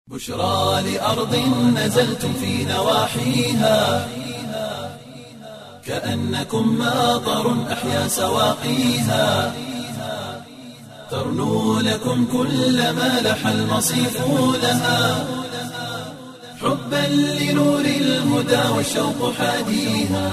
بشرى لأرض نزلتم في نواحيها كأنكم ماطر أحيا سواقيها ترنو لكم كل ما لح المصيف لها حبا لنور الهدى والشوق حاديها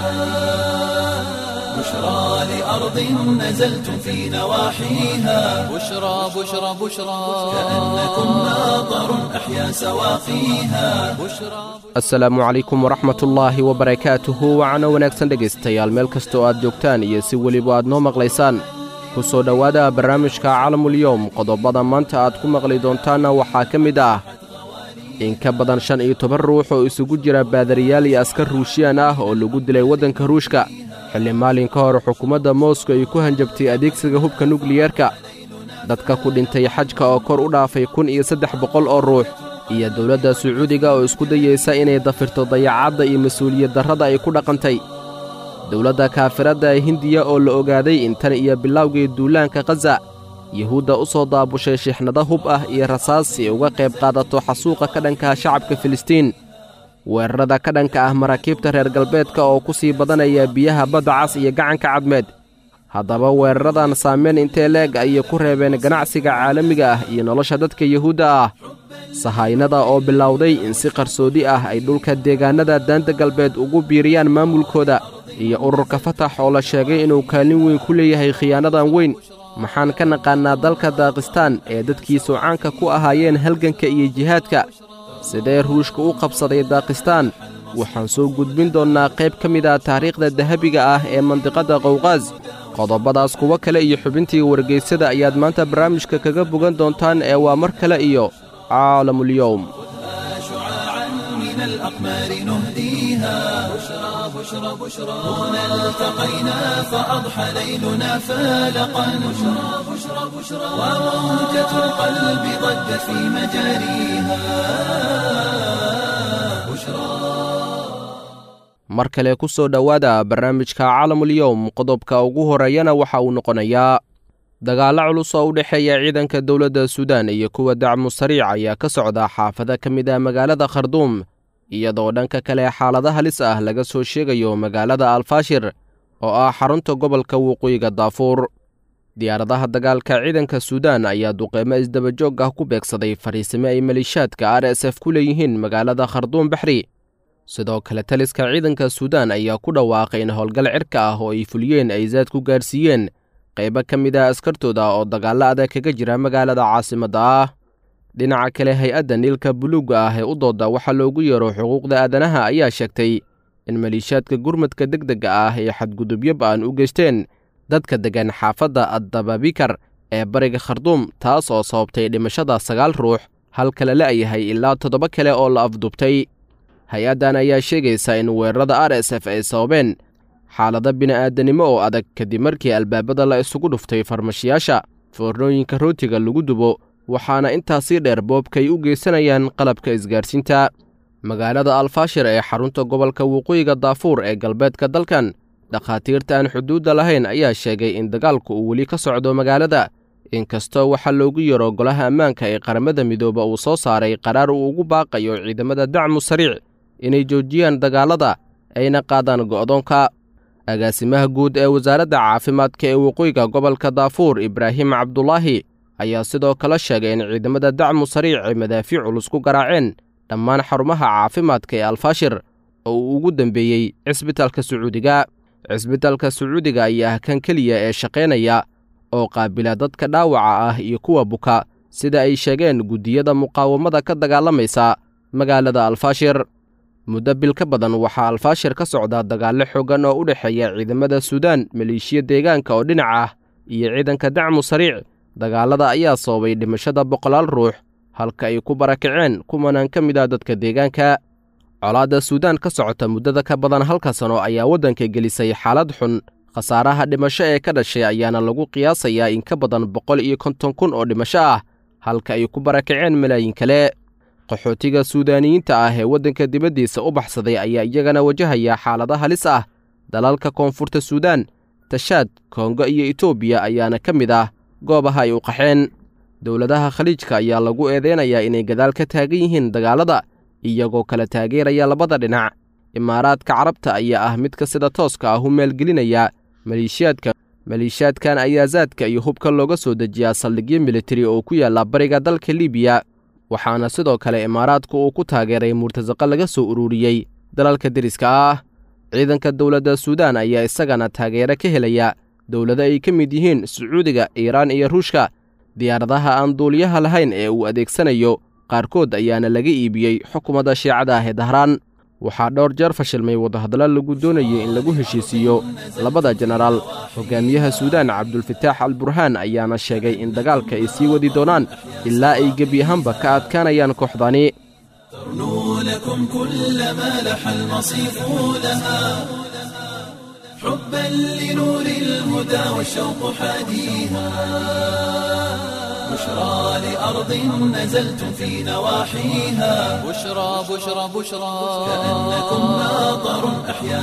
بشرى لأرض نزلتم في نواحيها بشرى بشرى بشرى كأنكم ماطر أحيا سواقيها بشرى asalaamu calaykum waraxmatullaahi wabarakaatuhu wacana wanaagsan dhegaystayaal meel kasta oo aad joogtaan iyo si weliba aad noo maqlaysaan ku soo dhowaada barnaamijka calamulyowm qodobada maanta aad ku maqli doontaanna waxaa ka mid ah in ka badan shan iyo toban ruux oo isugu jira baadariyaal iyo askar ruushiyaan ah oo lagu dilay waddanka ruushka xilli maalin ka hor xukuumadda mooskow ay ku hanjabtay adeegsiga hubka nukliyeerka dadka ku dhintay xajka oo kor u dhaafay kun iyo saddex boqol oo ruux iyo dowladda sacuudiga oo isku dayaysa inay dafirto dayacadda iyo mas-uuliyad darrada ay ku dhaqantay dowladda kaafiradda ee hindiya oo la ogaaday in tan iyo bilowgii duulaanka khaza yuhuudda u soo daabushay shixnado hub ah iyo rasaas si ay uga qayb qaadato xasuuqa ka dhankaha shacabka filistiin weerarada ka dhanka ah maraakiibta reer galbeedka oo ku sii badanaya biyaha badda cas iyo gacanka cadmeed haddaba weeraradan saamayn intee leeg ayay ku reebeen ganacsiga caalamiga ah iyo nolosha dadka yuhuudda ah sahaynada oo bilowday in si qarsoodi ah ay dhulka deegaannada daanta galbeed ugu biiriyaan maamulkooda iyo ururka fatax oo la sheegay inuu kaalin weyn ku leeyahay khiyaanadan weyn maxaan ka naqaannaa dalka daakistaan ee dadkiisu caanka ku ahaayeen halganka iyo jihaadka sidee ruushka u qabsaday daakistaan waxaan soo gudbin doonnaa qayb ka mid ah taariikhda dahabiga ah ee mandiqadda qowqaas qodobadaas kuwo kale iyo xubintii wargaysada ayaad maanta barnaamijka kaga bogan doontaan ee waa mar kale iyo caalamulyowm شعاعا من الأقمار نهديها بشرى بشرى بشرى هنا التقينا فأضحى ليلنا فالقا بشرى بشرى بشرى وموجة القلب ضجت في مجاريها بشرى mar kale ku soo dhowaada barnaamijka caalamulyowm qodobka ugu horeeyana waxa uu noqonayaa dagaallo culus oo u dhexeeya ciidanka dowladda suudaan iyo kuwa dacmu sariic ayaa ka socda xaafado ka mid ah magaalada kharduum iyadoo dhanka kale xaalado halis ah laga soo sheegayo magaalada alfaashir oo ah xarunta gobolka waqooyiga daafuur diyaaradaha dagaalka ciidanka suudaan ayaa duqeymo isdabajoog ah ku beegsaday fariisimo ay maliishaadka r s f ku leeyihiin magaalada kharduum baxri sidoo kale taliska ciidanka suudaan ayaa ku dhawaaqay in howlgal cirka ah oo ay fuliyeen ay zaad ku gaarsiiyeen qaybo ka mid ah askartooda oo dagaallo adag kaga jira magaalada caasimadda ah dhinaca kale hay-adda niilka buluugga ah ee u dooda waxaa loogu yeero xuquuqda aadanaha ayaa sheegtay in maliishaadka gurmadka degdega ah ee xadgudubyo ba'an u geysteen dadka deggan xaafadda addababikar ee bariga kharduum taas oo sababtay dhimashada sagaal ruux halka la la'yahay ilaa toddoba kale oo la afdubtay hay-addan ayaa sheegaysa in weerarada r s f ay sababeen xaalado bini'aadanimo oo adag kadib markii albaabada la isugu dhuftay farmashiyaasha foornooyinka rootiga lagu dubo waxaana intaasii dheer boobkay u geysanayaan qalabka isgaarsiinta magaalada alfaashir ee xarunta gobolka waqooyiga daafuur ee galbeedka dalkan dhakhaatiirta aan xuduudda lahayn ayaa sheegay in dagaalku uu weli ka socdo magaalada inkastoo waxaa loogu yaro golaha ammaanka ee qaramada midooba uu soo saaray qaraar uu ugu baaqayo ciidamada dacmu sariic inay joojiyaan dagaallada ayna qaadaan go'doonka agaasimaha guud ee wasaaradda caafimaadka ee waqooyiga gobolka daafuur ibraahim cabdulaahi ayaa sidoo kale sheegay in ciidamada dacmu sariic ay madaafiic culus ku garaaceen dhammaan xarumaha caafimaadka ee alfaashir oo uu ugu dambeeyey cisbitaalka sacuudiga cisbitaalka sacuudiga ayaa ah kan keliya ee shaqaynaya oo qaabila dadka dhaawaca ah iyo kuwa buka sida ay sheegeen guddiyada muqaawamada ka dagaalamaysa magaalada alfaashir muddo bil ka badan waxaa alfaashir ka socda dagaallo xooggan oo u dhexeeya ciidamada suudaan maleeshiya deegaanka oo dhinac ah iyo ciidanka dacmu sariic dagaallada ayaa sababay dhimashada boqolaal ruux halka ay ku barakaceen kumanaan ka mid ah dadka deegaanka colaadda suudaan ka socota muddada ka badan halka sano ayaa waddanka gelisay xaalad xun khasaaraha dhimasho ee ka dhashay ayaana lagu qiyaasayaa in ka badan boqol iyo konton kun oo dhimasho ah halka ay ku barakaceen malaayin kale qaxootiga suudaaniyiinta ah ee waddanka dibaddiisa u baxsaday ayaa iyagana wajahaya xaalado halis ah dalalka koonfurta suudaan tashaad kongo iyo etoobiya ayaana ka mid ah goobaha ay u qaxeen dowladaha khaliijka ayaa lagu eedeynayaa inay gadaal ka taagan yihiin dagaalada iyagoo kala taageeraya labada dhinac imaaraadka carabta ayaa ah midka sida tooska ah u maalgelinaya maleeshiyaadka maleeshiyaadkan ayaa saadka iyo hubka looga soo dejiyaa saldhigyo militari oo ku yaalla bariga dalka libiya waxaana sidoo kale imaaraadku uu ku taageeray murtasaqo laga soo ururiyey dalalka deriska ah ciidanka dowladda suudaan ayaa isagana taageero ka helaya dowlado ay ka mid yihiin sacuudiga iiraan iyo ruushka diyaaradaha aan duuliyaha lahayn ee uu adeegsanayo qaarkood ayaana laga iibiyey xukuumadda shiicada ah ee dahraan waxaa dhowr jeer fashilmay wadahadallo lagu doonayay in lagu heshiisiiyo labada jenaraal hogaamiyaha suudaan cabdulfataax al burhaan ayaana sheegay in dagaalka ay sii wadi doonaan ilaa ay gebi ahaanba ka adkaanayaan kooxdani ترنو لكم كل ما لح المصيف لها حبا لنور الهدى والشوق حاديها بشرى لأرض نزلتم في نواحيها بشرى بشرى بشرى كأنكم ناظر أحيا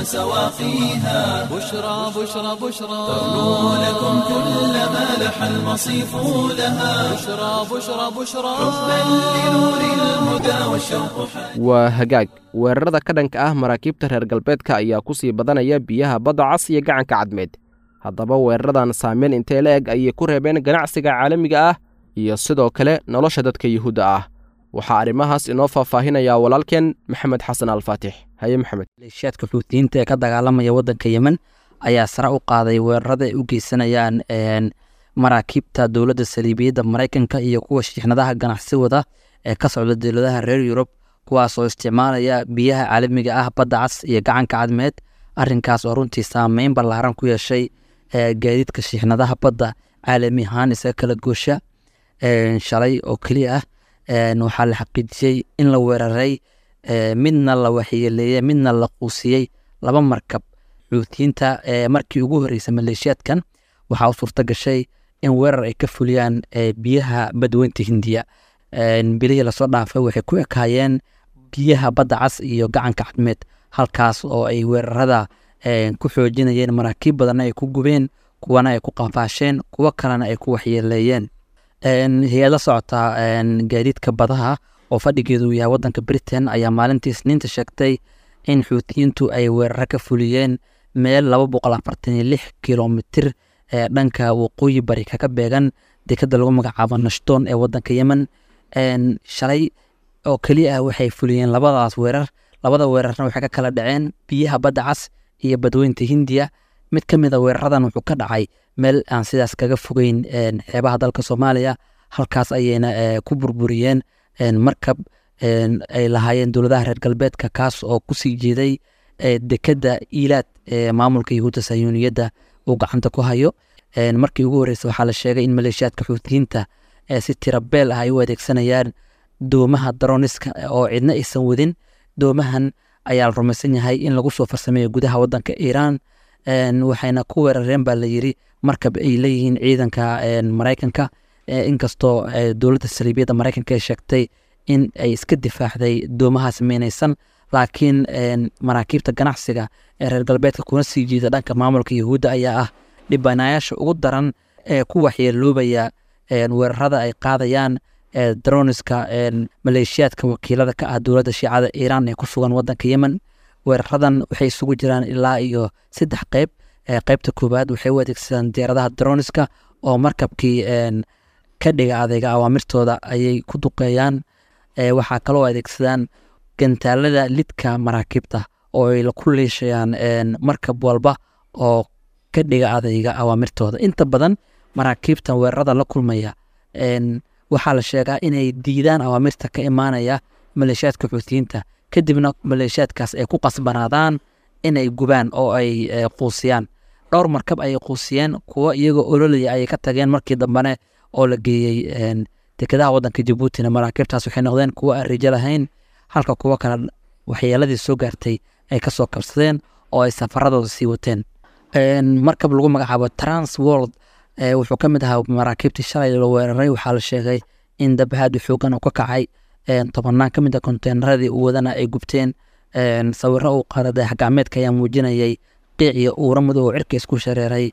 سواقيها بشرى بشرى بشرى ترنو لكم كل ما لح المصيف لها بشرى بشرى بشرى حبا لنور الهدى والشوق حاديها waa hagaag weerarada ka dhanka ah maraakiibta reer galbeedka ayaa ku sii badanaya biyaha badda cas iyo gacanka cadmeed haddaba weeraradan saameyn intee la eg ayay ku reebeen ganacsiga caalamiga ah iyo sidoo kale nolosha dadka yuhuudda ah waxaa arrimahaas inoo faahfaahinaya walaalkeen maxamed xasan alfaatix haye maxamed maleeshiyaadka xuutiyiinta ee ka dagaalamaya waddanka yemen ayaa sare u qaaday weerarada ay u geysanayaan een, maraakiibta dowladda saliibiyadda maraykanka iyo kuwa shiixnadaha ganacsi wada ee ka socda dowladaha reer yurub kuwaas oo isticmaalaya biyaha caalamiga ah badda cas iyo gacanka cadmeed arrinkaas oo runtii saameyn ballaaran ku yeeshay ee, gaadiidka shiixnadaha badda caalami ahaan isaga kala goosha een, shalay oo keliya ah een, waxaa la xaqiijiyey in la weeraray ee, midna la waxyeeleeyey midna la quusiyey laba markab xuutiyiinta ee markii ugu horreysay maleeshiyaadkan waxaa u suurta gashay in weerar ay ka fuliyaan ee, biyaha badweynta hindiya Een, bilihii lasoo dhaafay waxay ku ekaayeen biyaha badda cas iyo gacanka cadmeed halkaas oo ay weerarada een, ku xoojinayeen maraakiib badanna ay ku gubeen kuwana ay ku qafaasheen kuwo kalena ay ku waxyeeleeyeen Een, hay-ada socota een, gaadiidka badaha oo fadhigeedu yahay wadanka britain ayaa maalintii isniinta sheegtay in xuutiyiintu ay weeraro ka fuliyeen meel laba boqol afartan iyo lix kilomitir ee dhanka waqooyi bari kaga beegan dekada lagu magacaabo nashdoon ee wadanka yemen Een, shalay oo keliya ah waxay fuliyeen labadaas weerar labada weerarna waxay ka kala dhaceen biyaha badda cas iyo badweynta hindiya mid ka mid a weeraradan wuxuu ka dhacay meel aan sidaas kaga fogeyn een, xeebaha dalka soomaaliya halkaas ayayna eh, ku burburiyeen een, markab een, ay lahaayeen dowladaha reer galbeedka kaas oo kusii jeeday eh, dekada iilaad ee maamulka yahuudda sayuuniyadda uu gacanta ku hayo Een, markii ugu horreysay waxaa la sheegay in maleeshiyaadka xuutiyiinta ee si tirabeel ah ay u adeegsanayaan doomaha daroniska oo cidna aysan wadin doomahan ayaa la rumaysan yahay in lagu soo farsameeyo gudaha wadanka iiraan Een, waxayna ku weerareen baa la yiri markab ay leeyihiin ciidanka een, maraykanka ee, inkastoo ee, dowladda saliibiyadda maraykanka ay sheegtay in ay iska difaacday doomahaas meynaysan laakiin een, maraakiibta ganacsiga ee reer galbeedka kuna sii jiida dhanka maamulka yahuudda ayaa ah dhibanayaasha ugu daran ee ku waxyeeloobaya een, weerarada ay qaadayaan ee droniska een, maleeshiyaadka wakiilada ka ah dowladda shiicada iiraan ee ku sugan wadanka yemen weeraradan waxay isugu jiraan ilaa iyo saddex qeyb ee qeybta koowaad waxay u adeegsadaan diyaaradaha droniska oo markabkii een, ka dhiga adeyga awaamirtooda ayay ku duqeeyaan ee, waxaa kaloo adeegsadaan gantaalada lidka maraakiibta oo ay ku liishayaan een, markab walba oo ka dhiga adeyga awaamirtooda inta badan maraakiibtan weerarada la kulmaya een, waxaa la sheegaa inay diidaan awaamirta ka imaanaya maleeshiyaadka xuutiyiinta kadibna maleeshiyaadkaas ay ku qasbanaadaan inay gubaan oo ay eh, quusiyaan dhowr markab ayay quusiyeen kuwo iyagoo ololaya ayay ka tageen markii dambene oo la geeyey een, dekedaha wadanka jabuutina maraakiibtaas waxay noqdeen kuwo aan rijo lahayn halka kuwo kale waxyeeladii soo gaartay ay kasoo kabsadeen oo ay safaradooda sii wateen Een, markab lagu magacaabo trans world ee, wuxuu ka mid ahaa maraakiibtii shalay la weeraray waxaa la sheegay in dabahaad xoogan uu ka kacay een, tobanaan ka mid a konteenaradii uu wadana ay gubteen een, sawiro uu qaaday dayax gacmeedka ayaa muujinayay qiic iyo uura madow oo cirka isku shareeray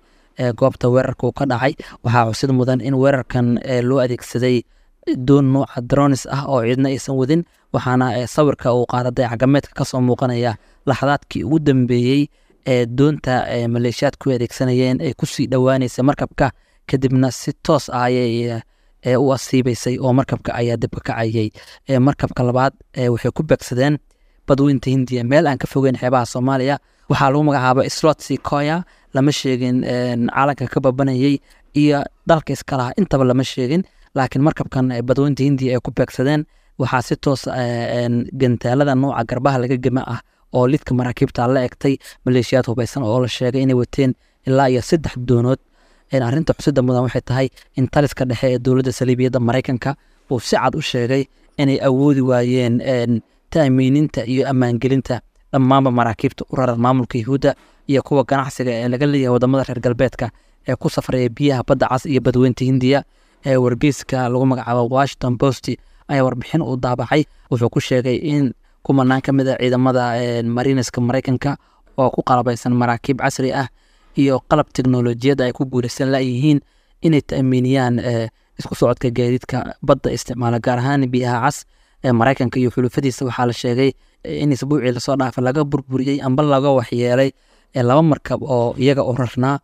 goobta weerarka uu ka dhacay waxaa xusid mudan in weerarkan loo adeegsaday doon nuuca dronis ah oo ciidna aysan wadin waxaana sawirka uu qaadaday cagameedka kasoo muuqanaya laxadaadkii ugu dambeeyey ee doonta maleeshiyaadku adeegsanayeen ay kusii dhowaanaysa markabka kadibna si toos ah ayay u asiibeysay oo markabka ayaa dibka kacayay markabka labaad waxay ku beegsadeen badweynta hindiya meel aan ka fogeyn xeebaha soomaaliya waxaa lagu magacaaba slotsi koya lama sheegin calanka ka babanayay iyo dalka iskalaha intaba lama sheegin laakiin markabkan badweynta hindiya ay ku beegsadeen waxaa si toos gantaalada nooca garbaha laga gema ah oo lidka maraakiibta la egtay maleeshiyaad hubeysan oo la sheegay inay wateen ilaa iyo saddex doonood arrinta xusida mudan waxay tahay in taliska dhexe ee dowladda saliibiyadda maraykanka uu si cad u sheegay inay awoodi waayeen taamiininta iyo ammaangelinta dhammaanba maraakiibta u raran maamulka yahuudda iyo kuwa ganacsiga ee laga leeyahay wadamada reer galbeedka ee ku safraya biyaha badda cas iyo badweynta hindiya ee wargeyska lagu magacaabo washington post ayaa warbixin uu daabacay wuxuu ku sheegay in kumanaan ka mid a ciidamada marineska maraykanka oo ku qalabaysan maraakiib casri ah iyo qalab teknolojiyadda ay ku guulaysan layihiin inay ta'miiniyaan isku socodka gaadiidka badda isticmaala gaar ahaan biyaha cas ee maraykanka iyo xulufadiisa waxaa la sheegay in isbuucii lasoo dhaafa laga burburiyey amba laga waxyeelay laba markab oo iyaga u rarnaa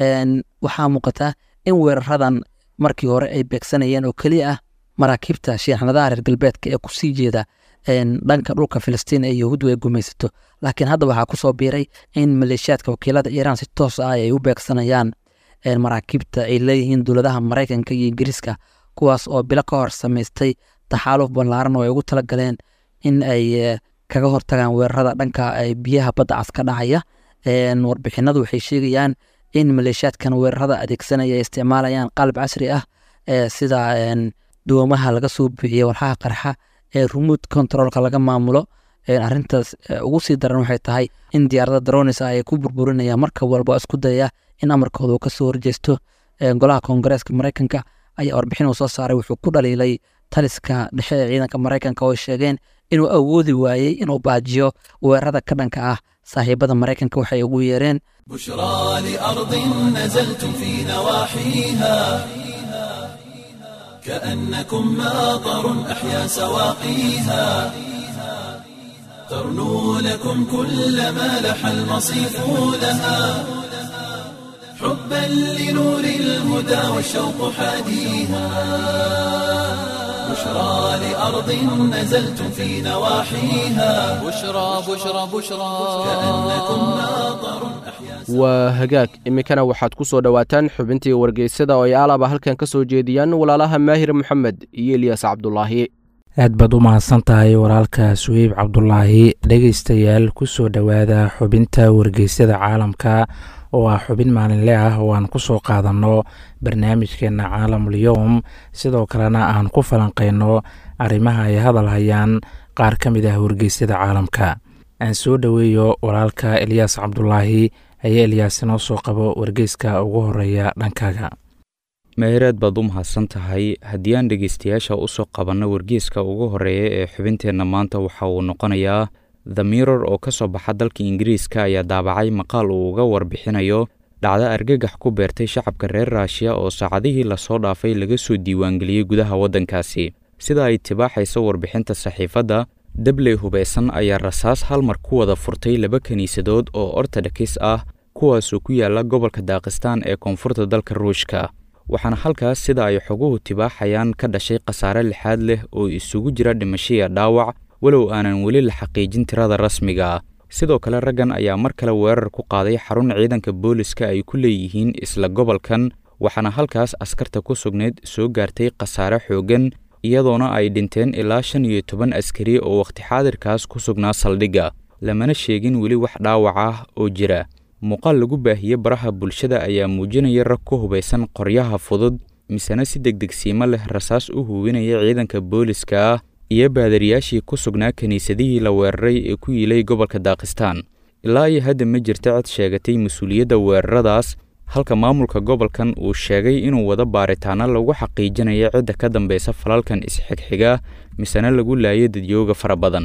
waxaa muuqata in weeraradan markii hore ay beegsanayeen oo keliya ah maraakiibta shiixnadaha reer galbeedka ee kusii jeeda dhanka dhulka filistiin ee yahuuddu ay gumaysato laakiin hadda waxaa kusoo biiray in maleeshiyaadka wakiilada iiraan si toos ah ay u beegsanayaan maraakiibta ay leeyihiin dowladaha maraykanka iyo ingiriiska kuwaas oo bilo ka hor samaystay taxaaluf ballaaran oo ay ugu talagaleen in ay kaga hortagaan weerarada dhanka biyaha badda cas ka dhacaya warbixinadu waxay sheegayaan in maleeshiyaadkan weerarada adeegsanaya ay isticmaalayaan qalab casri ah sida doomaha laga soo buuxiyey walxaha qarxa ee remote controlka laga maamulo arintaas ugu sii daran waxay tahay in diyaarada dronis ah ay ku burburinayaan markab walba isku dayaya in amarkooda uu kasoo horjeesto golaha koongareeska maraykanka ayaa warbixin uu soo saaray wuxuu ku dhaliilay taliska dhexe ee ciidanka maraykanka oo sheegeen inuu awoodi waayey inuu baajiyo weerarada ka dhanka ah saaxiibada maraykanka waxay ugu yeereen بشرى لأرض نزلتم في نواحيها كأنكم ماطر أحيا سواقيها ترنو لكم كل ما لح المصيف لها حبا لنور الهدى والشوق حاديها بشرى لأرض نزلتم في نواحيها بشرى بشرى بشرى كأنكم ماطر أحيا waa hagaag iminkana waxaad ku soo dhowaataan xubintii wargeysada oo ay alaba halkan ka soo jeediyaan walaalaha maahir moxamed iyo eliyas cabdulaahi aad baad u mahadsan tahay walaalka suweyb cabdulaahi dhegaystayaal ku soo dhowaada xubinta wargeysada caalamka oo ah xubin maalinle ah oo aan ku soo qaadanno barnaamijkeenna caalamul-yowm sidoo kalena aan ku falanqayno arrimaha ay hadal hayaan qaar ka mid ah wargeysyada caalamka aan soo dhoweeyo walaalka eliyaas cabdulaahi ayaa eliyaas inoo soo qabo wargeyska ugu horeeya dhankaaga mehereed baad u mahadsan tahay haddii aan dhegeystayaasha u soo qabanno wargeeska ugu horeeya ee xubinteenna maanta waxa uu noqonayaa the mirror oo ka soo baxa dalka ingiriiska ayaa daabacay maqaal uu uga warbixinayo dhacdo argagax ku beertay shacabka reer raashiya oo saacadihii lasoo dhaafay laga soo diiwaangeliyey gudaha waddankaasi sida ay tibaaxayso warbixinta saxiifadda dabley hubeysan ayaa rasaas hal mar ku wada furtay laba kiniisadood oo ortodokis ah kuwaasoo ku yaala gobolka daakistaan ee koonfurta dalka ruushka waxaana halkaas sida ay xoguhu tibaaxayaan ka dhashay khasaare lixaad leh oo isugu jira dhimashiya dhaawac walow aanan weli la xaqiijin tirada rasmiga ah sidoo kale raggan ayaa mar kale weerar ku qaaday xarun ciidanka booliska ay ku leeyihiin isla gobolkan waxaana halkaas askarta ku sugnayd soo gaartay khasaare xooggan iyadoona ay dhinteen ilaa shan iyo toban askari oo wakhti xaadirkaas ku sugnaa saldhigga lamana sheegin weli wax dhaawac ah oo jira muuqaal lagu baahiye baraha bulshada ayaa muujinaya rag ku hubaysan qoryaha fudud misena si degdegsiimo leh rasaas u huwinaya ciidanka booliska ah iyo baadariyaashii ku sugnaa kiniisadihii la weeraray ee ku yiilay gobolka daakistaan ilaa iyo hadda ma jirta cid sheegatay mas-uuliyadda weeraradaas halka maamulka gobolkan uu sheegay inuu wada baaritaano lagu xaqiijinayo cidda ka dambeysa falalkan isxigxiga misena lagu laayo dadyooga fara badan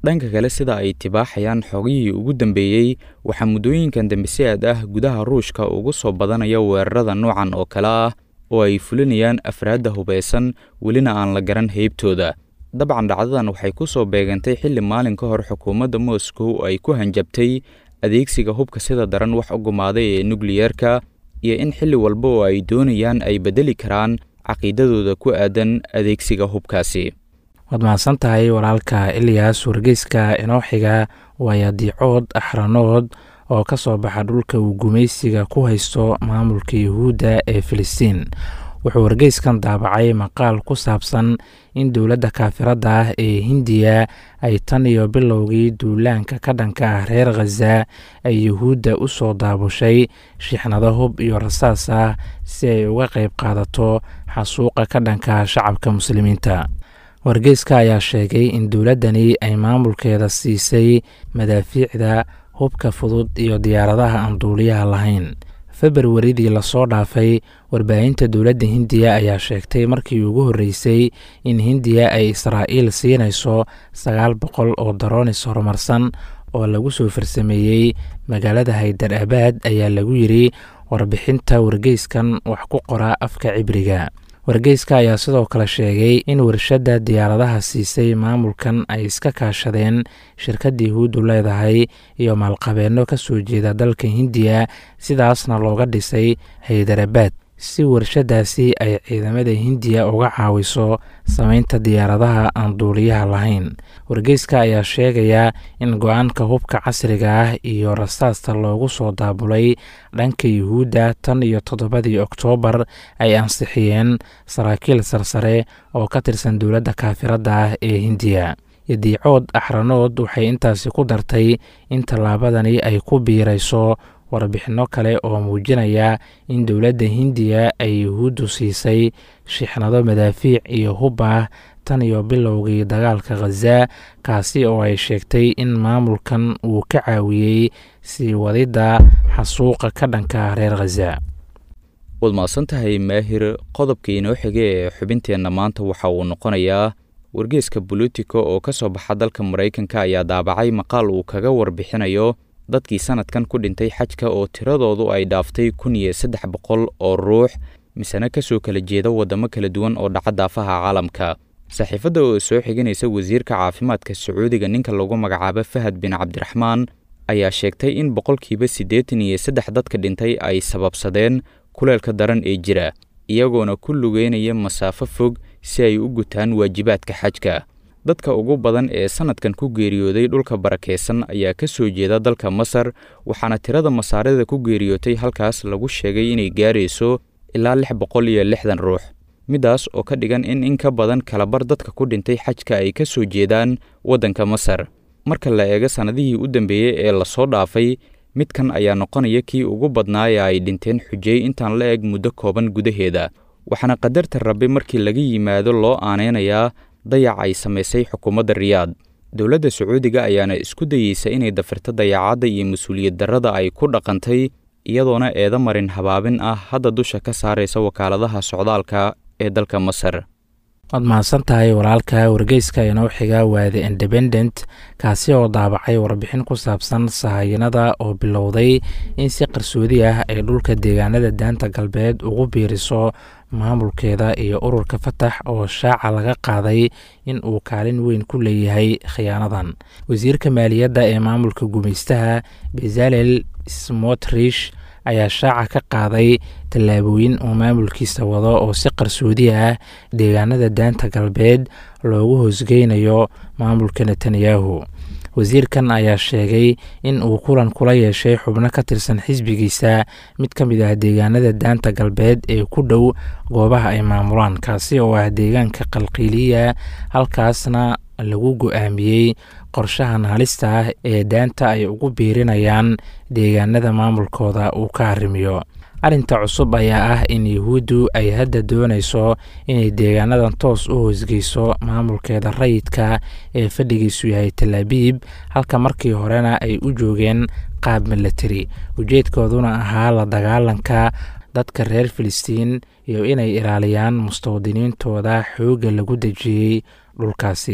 dhanka kale sida ay tibaaxayaan xogihii ugu dambeeyey waxaa muddooyinkan dambe si aad ah gudaha ruushka ugu soo badanaya weerarada noocan oo kale ah oo ay fulinayaan afraadda hubaysan welina aan la garan heybtooda dabcan dhacdadan waxay ku soo beegantay xilli maalin ka hor xukuumadda moscow ay ku hanjabtay adeegsiga hubka sida daran wax u gumaaday ee nukliyeerka iyo in xilli walba oo ay doonayaan ay beddeli karaan caqiidadooda ku aadan adeegsiga hubkaasi waad mahadsan tahay walaalka ilyas wargeyska inoo xiga waaya diicood axranood oo ka soo baxa dhulka uu gumaysiga ku haysto maamulka yuhuudda ee filistiin wuxuu wargeyskan daabacay maqaal ku saabsan in dowladda kaafiradda ah ee hindiya ay tan iyo bilowgii duulaanka ka dhanka ah reer khaza ay yuhuudda u soo daabushay shixnado hub iyo rasaas ah si ay uga qayb qaadato xasuuqa ka dhanka shacabka muslimiinta wargeyska ayaa sheegay in dowladdani ay maamulkeeda siisay madaafiicda hubka fudud iyo diyaaradaha aan duuliyaha lahayn februaridii lasoo dhaafay warbaahinta dowladda hindiya ayaa sheegtay markii ugu horreysay in hindiya ay israa'iil siinayso sagaal boqol oo daroonis horumarsan oo lagu soo farsameeyey magaalada haydar abaad ayaa lagu yidri warbixinta wargeyskan wax ku qora afka cibriga wargeyska ayaa sidoo kale sheegay in warshadda diyaaradaha siisay maamulkan ay iska kaashadeen shirkadda yahuuddu leedahay iyo maalqabeenno ka soo jeeda dalka hindiya sidaasna looga dhisay haydarabaad si warshaddaasi ay ciidamada hindiya uga caawiso samaynta diyaaradaha aan duuliyaha lahayn wargeyska ayaa sheegaya in go-aanka hubka casriga ah iyo rasaasta loogu soo daabulay dhanka yuhuudda tan iyo toddobadii oktoobar ay ansixiyeen saraakiil sarsare oo ka tirsan dowladda kaafiradda ah ee hindiya yadiicood axranood waxay intaasi ku dartay in tallaabadani ay ku biirayso warbixinno kale oo muujinaya in dowladda hindiya ay yuhuuddu siisay shixnado madaafiic iyo hub ah tan iyo bilowgii dagaalka khaza kaasi oo ay sheegtay in maamulkan uu ka caawiyey sii wadidda xasuuqa ka dhanka reer khaza waad mahadsan tahay maahir qodobka inoo xige ee xubinteenna maanta waxa uu noqonayaa wargeeska bolitico oo ka soo baxa dalka maraykanka ayaa daabacay maqaal uu kaga warbixinayo dadkii sanadkan ku dhintay xajka oo tiradoodu ay dhaaftay kun iyo saddex boqol oo ruux misena kasoo kala jeeda waddamo kala duwan oo dhaca daafaha caalamka saxiifadda oo soo xiganaysa wasiirka caafimaadka sacuudiga ninka lagu magacaabo fahad bin cabdiraxmaan ayaa sheegtay in boqolkiiba siddeetan iyo saddex dadka dhintay ay sababsadeen kuleelka daran ee jira iyagoona ku lugeynaya masaafo fog si ay u gutaan waajibaadka xajka dadka ugu badan ee sanadkan ku geeriyooday dhulka barakeysan ayaa ka soo jeeda dalka masar waxaana tirada masaarida ku geeriyootay halkaas lagu sheegay inay gaarayso ilaa lix boqol iyo lixdan ruux middaas oo ka dhigan in in ka badan kalabar dadka ku dhintay xajka ay ka soo jeedaan waddanka masar marka la eego sannadihii u dambeeyey ee lasoo dhaafay midkan ayaa noqonaya kii ugu badnaa ee ay dhinteen xujey intaan la eg muddo kooban gudaheeda waxaana qadarta rabbi markii laga yimaado loo aaneynayaa dayac ay samaysay xukuumadda riyaad dowladda sacuudiga ayaana isku dayeysa inay dafirto dayacadda iyo mas-uuliyad darrada ay ku dhaqantay iyadoona eeda marin habaabin ah hadda dusha ka saaraysa wakaaladaha socdaalka ee dalka masar waad mahadsan tahay walaalka wargeyska inoo xiga waa the independent kaasi oo daabacay warbixin ku saabsan sahayanada oo bilowday in si qarsoodi ah ay dhulka deegaanada daanta galbeed ugu biiriso maamulkeeda iyo ururka fatax oo shaaca laga qaaday in uu kaalin weyn ku leeyahay khiyaanadan wasiirka maaliyadda ee maamulka gumaystaha bezalel smotrish ayaa shaaca ka qaaday tallaabooyin uu maamulkiisa wado oo si qarsoodi ah deegaanada daanta galbeed loogu hoosgeynayo maamulka netanyahu wasiirkan ayaa sheegay in uu kulan kula yeeshay xubno ka tirsan xisbigiisa mid ka mid ah deegaanada daanta galbeed ee ku dhow goobaha ay maamulaan kaasi oo ah deegaanka qalqiiliya halkaasna lagu go-aamiyey qorshahan halista ah ee daanta ay ugu biirinayaan deegaanada maamulkooda uu ka arrimiyo arrinta cusub ayaa ah in yuhuuddu ay hadda doonayso inay deegaanadan toos u hoosgeyso maamulkeeda rayidka ee fadhigiisu yahay talaabiib halka markii horena ay u joogeen qaab milatari ujeedkooduna ahaa la dagaalanka dadka reer filistiin iyo inay ilaaliyaan mustawdiniintooda xoogga lagu dejiyey dhulkaasi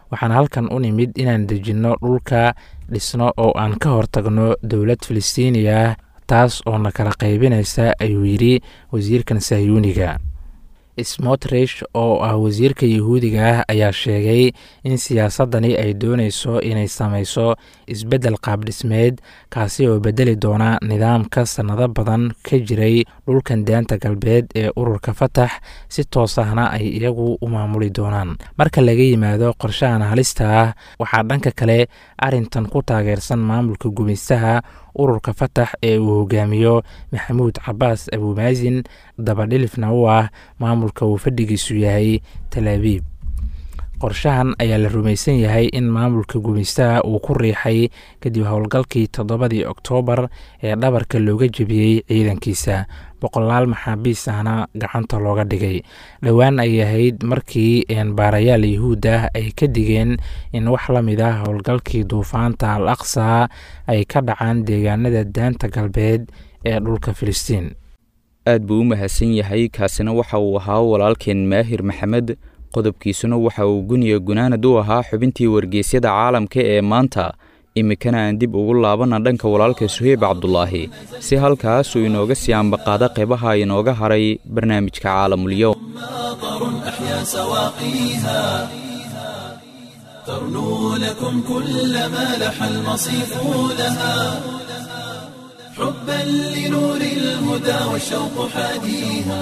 waxaan halkan u nimid inaan dejinno dhulka dhisno oo aan ka hortagno dowlad filistiiniya taas oo na kala qaybinaysa ayuu yidhi wasiirkan sahyuuniga smotrish oo ah wasiirka yuhuudiga ah ayaa sheegay in siyaasadani ay doonayso inay samayso isbeddel qaabdhismeed kaasi oo beddeli doona nidaamka sannado badan ka jiray dhulkan daanta galbeed ee ururka fatax si toos ahna ay iyagu u maamuli doonaan marka laga yimaado qorshahan halista ah waxaa dhanka kale arrintan ku taageersan maamulka gumaystaha ururka fatax ee uu hogaamiyo maxamuud cabaas abumaasin dabadhilifna u ah maamulka uu fadhigiisu yahay talaabiib qorshahan ayaa la rumaysan yahay in maamulka gumaystaha uu ku riixay kadib howlgalkii toddobadii oktoobar ee dhabarka looga jebiyey ciidankiisa boqolaal maxaabiis ahna gacanta looga dhigay dhowaan ay ahayd markii baarayaal yuhuud ah ay ka digeen in wax la mid ah howlgalkii duufaanta al aqsa ay ka dhacaan deegaanada daanta galbeed ee dhulka filistiin aad buu u mahadsan yahay kaasina waxa uu ahaa walaalkeen maahir maxamed qodobkiisuna waxa uu guniya gunaanad u ahaa xubintii wargeysyada caalamka ee maanta iminkana aan dib ugu laabanna dhanka walaalka suheyb cabdulaahi si halkaasuu inooga sii ambaqaada qeybaha inooga haray barnaamijka caalamulyow أحيا سواقيها ترنو لكم كل ما لح المصيف لها حبا لنور الهدى والشوق حاديها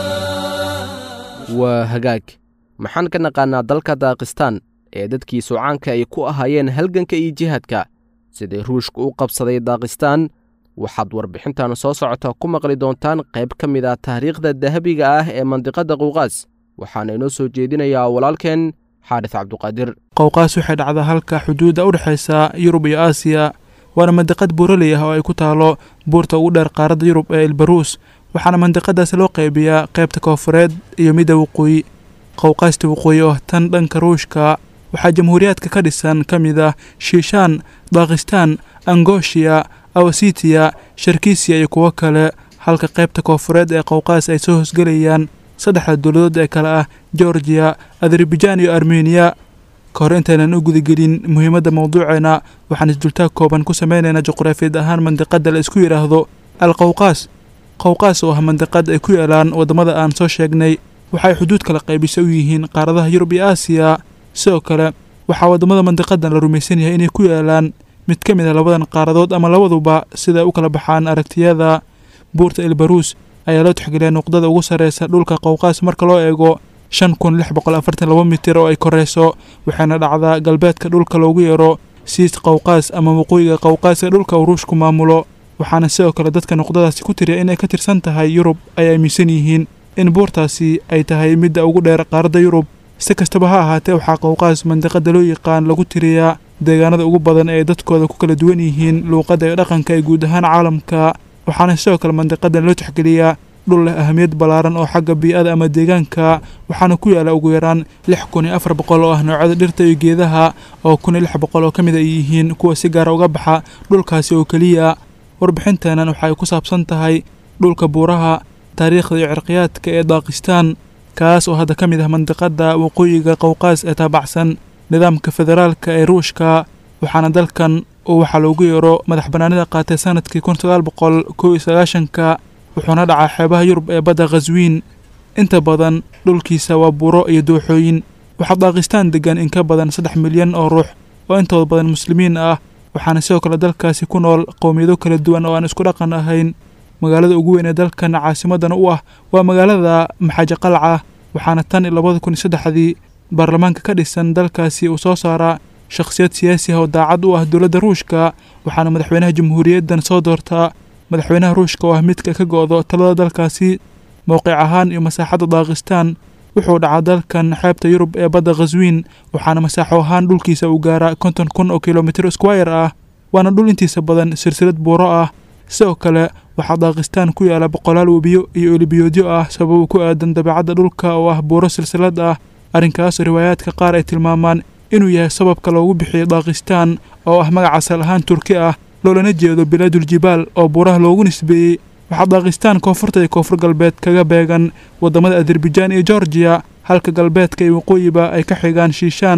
waa hagaag maxaan ka naqaannaa dalka daakistaan ee dadkiisu caanka ay ku ahaayeen halganka iyo jihaadka sidai ruushka u qabsaday daakistaan waxaad warbixintan soo socota ku maqli doontaan qayb ka mid ah taariikhda dahabiga ah ee mandiqadda qowqaas waxaana inoo soo jeedinayaa walaalkeen xaadis cabduqaadir qowqaas waxay dhacdaa halka xuduudda u dhexaysa yurub iyo aasiya waana mandiqad buuraley ah oo ay ku taalo buurta ugu dheer qaaradda yurub ee ilbaruus waxaana mandiqadaasi loo qaybiyaa qaybta koofureed iyo midda waqooyi qowqaasta waqooyi oo tan dhanka ruushka waxaa jamhuuriyaadka ka dhisan ka mid ah shiishaan daakhistaan angoshiya awasitiya sharkisiya iyo kuwo kale halka qaybta koofureed ee qowqaas ay soo hosgelayaan saddexda dowladood ee kale ah georgiya azerbaijan iyo armeniya ka hor intaynan u gudagelin muhiimadda mawduuceena waxaan isdultaag kooban ku sameynaynaa juqraafiyad ahaan mandiqadda la isku yidhaahdo al qowqaas qowqaas oo ah mandiqad ay ku yaalaan waddamada aan soo sheegnay waxay xuduud kala qaybisa u yihiin qaaradaha yurub iyo aasiya sidoo kale waxaa waddamada mandiqadan la rumaysan yahay inay ku yaalaan mid ka mid ah labadan qaaradood ama labaduba siday u kala baxaan aragtiyada buurta elbaruus ayaa loo tixgeliyaa nuqdada ugu sarreysa dhulka qowqaas marka loo eego shan kun lix boqol afartan laba mitir oo ay koreyso waxaana dhacdaa galbeedka dhulka loogu yeero siis qowqaas ama waqooyiga qowqaas ee dhulka uu ruushku maamulo waxaana sidoo kale dadka nuqdadaasi ku tiriya inay ka tirsan tahay yurub ay aaminsan yihiin in buurtaasi ay tahay midda ugu dheer qaaradda yurub si kastaba ha ahaatee waxaa qowqaas mandiqada loo yaqaan lagu tiriyaa deegaanada ugu badan ee dadkooda ku kala duwan yihiin luuqadda iyo dhaqanka ee guud ahaan caalamka waxaana sidoo kale mandiqadan loo tixgeliyaa dhul leh ahamiyad ballaaran oo xagga bii'ada ama deegaanka waxaana ku yaala ugu yaraan lix kun iyo afar boqol oo ah noocyada dhirta iyo geedaha oo kun iyo lix boqol oo ka mid ay yihiin kuwa si gaara uga baxa dhulkaasi oo keliya warbixinteenan waxay ku saabsan tahay dhulka buuraha taariikhda iyo cirqiyaadka ee daakistaan kaas oo hadda ka mid ah mandiqadda waqooyiga qowqaas ee taabacsan nidaamka federaalka ee ruushka waxaana dalkan uu waxaa loogu yeero madax bannaanida qaatay sanadkii kun sagaal boqol kow iyo sagaashanka wuxuuna dhacaa xeebaha yurub ee badda khaswiin inta badan dhulkiisa waa buuro iyo dooxooyin waxaa daakistaan degan in ka badan saddex milyan oo ruux oo intooda badan muslimiin ah waxaana sidoo kale dalkaasi ku nool qowmiyado kala duwan oo aan isku dhaqan ahayn magaalada ugu weyn ee dalkan caasimadana u ah waa magaalada maxaaji qalca waxaana tan iyo labada kun iyo saddexdii baarlamaanka ka dhisan dalkaasi uu soo saaraa shakhsiyad siyaasi ah oo daacad u ah dowladda ruushka waxaana madaxweynaha jamhuuriyaddan soo doortaa madaxweynaha ruushka oo ah midka ka go'do talada dalkaasi mowqic ahaan iyo masaaxadda daakistaan wuxuu dhacaa dalkan xeebta yurub ee badda khaswiin waxaana masaaxo ahaan dhulkiisa uu gaaraa konton kun oo kilomitir squire ah waana dhul intiisa badan silsilad buuro ah sidoo kale waxaa daakistaan ku yaala boqolaal webiyo iyo olibiyoodyo ah sabab ku aadan dabeecadda dhulka oo ah buuro silsilad ah arrinkaasoo riwaayaadka qaar ay tilmaamaan inuu yahay sababka loogu bixiyo daakistaan oo ah magac asal ahaan turki ah loolana jeedo bilaaduljibaal oo buuraha loogu nisbeeyey waxaa daakistaan koonfurta iyo koonfur galbeed kaga beegan waddamada azerbaijan iyo georgiya halka galbeedka iyo waqooyiba ay ka xigaan shiishaan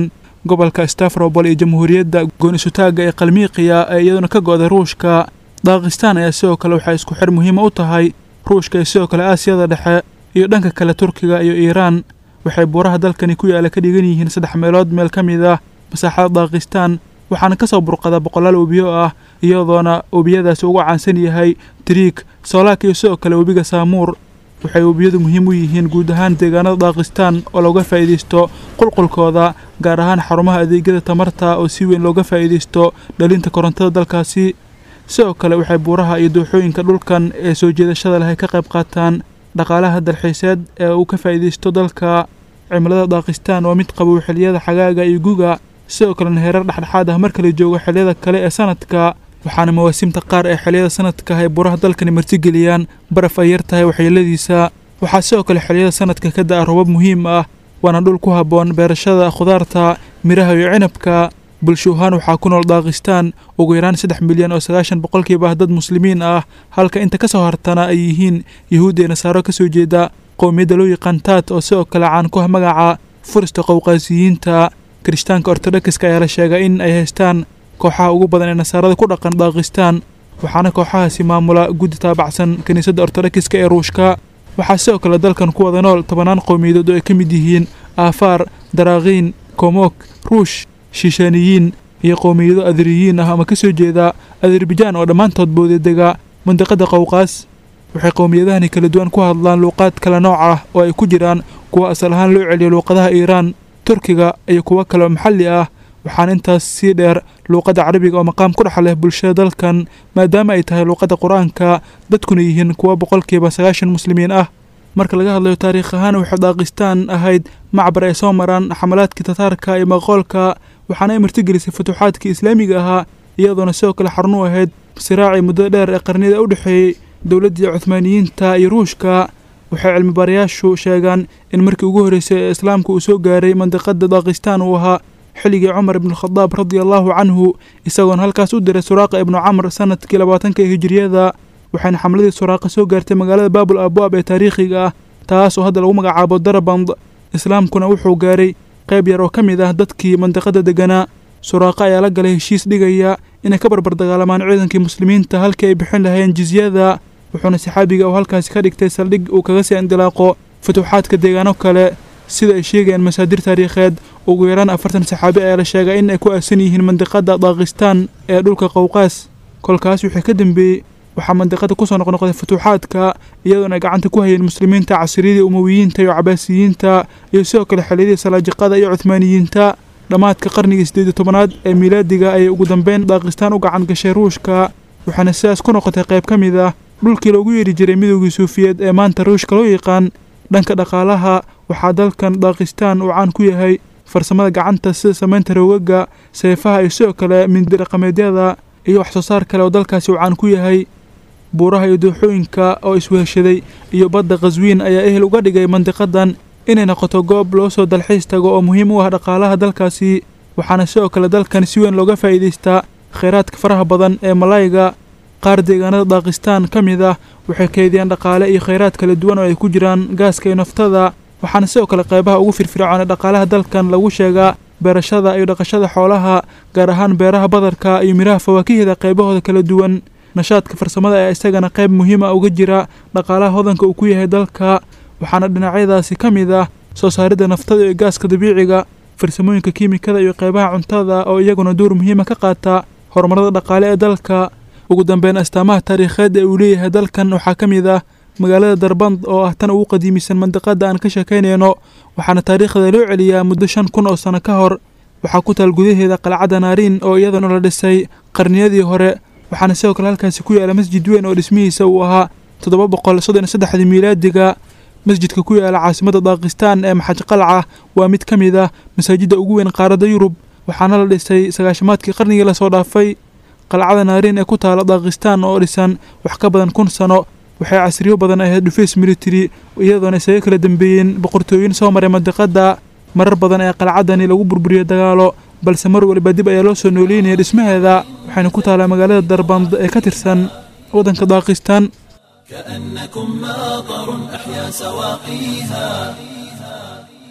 gobolka stafrobol iyo jamhuuriyadda goon-isutaagga ee kalmiiqiya ee iyaduna ka go-da ruushka daakistaan ayaa sidoo kale waxay isku xir muhiima u tahay ruushka iyo sidoo kale aasiyada dhexe iyo dhanka kale turkiga iyo iiraan waxay buuraha dalkani ku yaala ka dhigan yihiin saddex meelood meel ka mid ah masaaxada daakistaan waxaana ka soo burqada boqolaal webiyo ah iyadoona webiyadaasi uga caansan yahay tiriig soolaak iyo sidoo kale webiga saamuur waxay webiyadu muhiim u yihiin guud ahaan deegaanada daakistaan oo looga faa'iidaysto qulqulkooda gaar ahaan xarumaha adeegyada tamarta oo si weyn looga faa'iidaysto dhalinta korontada dalkaasi sidoo kale waxay buuraha iyo dooxooyinka dhulkan ee soo jeedashada leh ay ka qayb qaataan dhaqaalaha dalxiiseed ee uu ka faa'iidaysto dalka cimilada daakistaan waa mid qabow xilliyada xagaaga iyo guga sidoo kalena heerar dhexdhexaad ah marka la joogo xilliyada kale ee sanadka waxaana mawaasimta qaar ee xilliyada sanadka ay buuraha dalkani martigeliyaan baraf ay yar tahay waxyeeladiisa waxaa sidoo kale xilliyada sanadka ka da'a robab muhiim ah waana dhul ku habboon beerashada khudaarta miraha iyo cinabka bulsho ahaan waxaa ku nool daakistaan ugu yaraan saddex milyan oo sagaashan boqolkiiba ah dad muslimiin ah halka inta ka soo hartana ay yihiin yahuud ee nasaaro ka soo jeeda qowmiyadda loo yaqaan taat oo sidoo kale caan ku ah magaca furista qowqaasiyiinta kirishtaanka ortodokska ayaa la sheegay in ay haystaan kooxaha ugu badan ee nasaarada ku dhaqan daakistaan waxaana kooxahaasi maamula guddi taabacsan kiniisadda ortodokska ee ruushka waxaa sidoo kale dalkan ku wada nool tobannaan qowmiyadood oo ay ka mid yihiin aafaar daraakiin komok ruush shiishaaniyiin iyo qowmiyado adriyiin ah ama ka soo jeeda azerbajaan oo dhammaantood boodedega mandiqada qowqaas waxay qowmiyadahani kala duwan ku hadlaan luuqaad kala nooc ah oo ay ku jiraan kuwa asal ahaan loo celiyo luuqadaha iiraan turkiga iyo kuwo kale oo maxalli ah waxaana intaas sii dheer luuqadda carabiga oo maqaam ku dhex leh bulshada dalkan maadaama ay tahay luuqadda qur-aanka dadkuna yihiin kuwa boqolkiiba sagaashan muslimiin ah marka laga hadlayo taariikh ahaan waxay daakistaan ahayd macbar ay soo maraan xamalaadkii tataarka iyo maqoolka waxaana ay martigelisay futuuxaadkii islaamiga ahaa iyadoona sidoo kale xarun u ahayd siraacii muddada dheer ee qarniyada u dhexeeyey dowladdii cuhmaaniyiinta iyo ruushka waxay cilmibaarayaashu sheegaan in markii ugu horreysay ee islaamka uu soo gaaray mandiqada daakistaan uu ahaa xilligii cumar ibnukhadaab radia allaahu canhu isagoona halkaas u diray suraaqa ibnu camr sanadkii labaatanka ee hijiriyada waxayna xamladii suraaqa soo gaartay magaalada baabul abwaab ee taariikhiga ah taas oo hadda lagu magacaabo daraband islaamkuna wuxuu gaaray qayb yar oo ka mid ah dadkii mandiqada deganaa suraaqa ayaa la galay heshiis dhigaya inay ka barbar dagaalamaan ciidankii muslimiinta halkii ay bixin lahayeen jizyada wuxuuna saxaabiga uu halkaasi ka dhigtay saldhig uu kaga sii indilaaqo futuuxaadka deegaano kale sida ay sheegayaan masaadir taariikheed ugu yaraan afartan saxaabi ayaa la sheegay in ay ku aasan yihiin mandiqada daakistaan ee dhulka qowqaas kolkaas wixii ka dambeeyey waxaa mandiqada kusoo noqnoqday futuuxaadka iyadoona ay gacanta ku hayeen muslimiinta casriyadii umowiyiinta iyo cabaasiyiinta iyo sidoo kale xilliyadii salaajiqada iyo cuhmaaniyiinta dhammaadka qarnigii siddeed iyo tobanaad ee miilaadiga ayay ugu dambeyn daakistaan u gacan gashay ruushka waxaana sidaas ku noqotay qayb ka mid ah dhulkii loogu yeeri jiray midoogii suufiyeed ee maanta ruushka loo yaqaan dhanka dhaqaalaha waxaa dalkan daakistaan uu caan ku yahay farsamada gacanta sida samaynta roogaga seefaha iyo sidoo kale mindi dhaqameedyada iyo wax soo saar kale oo dalkaasi uu caan ku yahay buuraha iyo dooxooyinka oo isweheshaday iyo badda khaswiin ayaa ehel uga dhigay mandiqadan inay noqoto goob loo soo dalxiis tago oo muhiim u ah dhaqaalaha dalkaasi waxaana sidoo kale dalkan si weyn looga faa'iidaystaa kheyraadka faraha badan ee malayga qaar deegaanada daakistaan ka mid ah waxay keydiyaan dhaqaale iyo kheyraad kala duwan oo ay ku jiraan gaaska iyo naftada waxaana sidoo kale qaybaha ugu firfircoon ee dhaqaalaha dalkan lagu sheegaa beerashada iyo dhaqashada xoolaha gaar ahaan beeraha badarka iyo miraha fawaakihda qaybahooda kala duwan nashaadka farsamada ayaa isagana qayb muhiima uga jira dhaqaalaha hodanka uu ku yahay dalka waxaana dhinacyadaasi ka mid ah soo saaridda naftada iyo gaaska dabiiciga farsamooyinka kiimikada iyo qaybaha cuntada oo iyaguna door muhiima ka qaata horumarada dhaqaale ee dalka ugu dambeyn astaamaha taariikheed ee uu leeyahay dalkan waxaa ka mid ah magaalada darband oo ah tan ugu qadiimisan mandiqada aan ka sheekaynayno waxaana taariikhda loo celiyaa muddo shan kun oo sano ka hor waxaa ku taal gudaheeda qalcadda naariin oo iyadana la dhisay qarniyadii hore waxaana sidoo kale halkaasi ku yaala masjid weyn oo dhismihiisa uu ahaa toddoba boqol soddon iyo saddexdii miilaadiga masjidka ku yaala caasimadda daakistaan ee maxaj qalca waa mid ka mid ah masaajidda ugu weyn qaaradda yurub waxaana la dhisay sagaashamaadkii qarnigii lasoo dhaafay qalcada naariin ee ku taala daakistaan oo dhisan wax ka badan kun sano waxay casriyo badan ahayd dhufays military iyadoona isaga kala dambeeyeen boqortooyin soo maray mandiqada marar badan ee qalcadani lagu burburiyey dagaalo balse mar waliba dib ayaa loo soo nooleynaya dhismaheeda waxayna ku taalaa magaalada darband ee ka tirsan waddanka daakistaan كأنكم ماطر أحيا سواقيها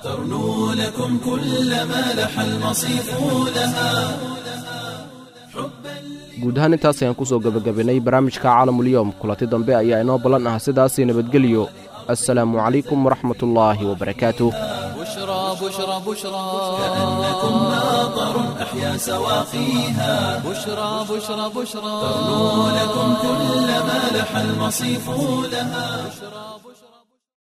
ترنو لكم كل ما لح المصيف لها guud ahaan intaas ayaan ku soo gebagabaynay barnaamijka caalamulyoom kulanti dambe ayaa inoo ballan ah sidaasii nabadgelyo assalaamu calaykum waraxmatullaahi wabarakaatuh بشرى بشرى بشرى كأنكم ماطر أحيا سواقيها بشرى بشرى بشرى ترنو لكم كل ما لح المصيف لها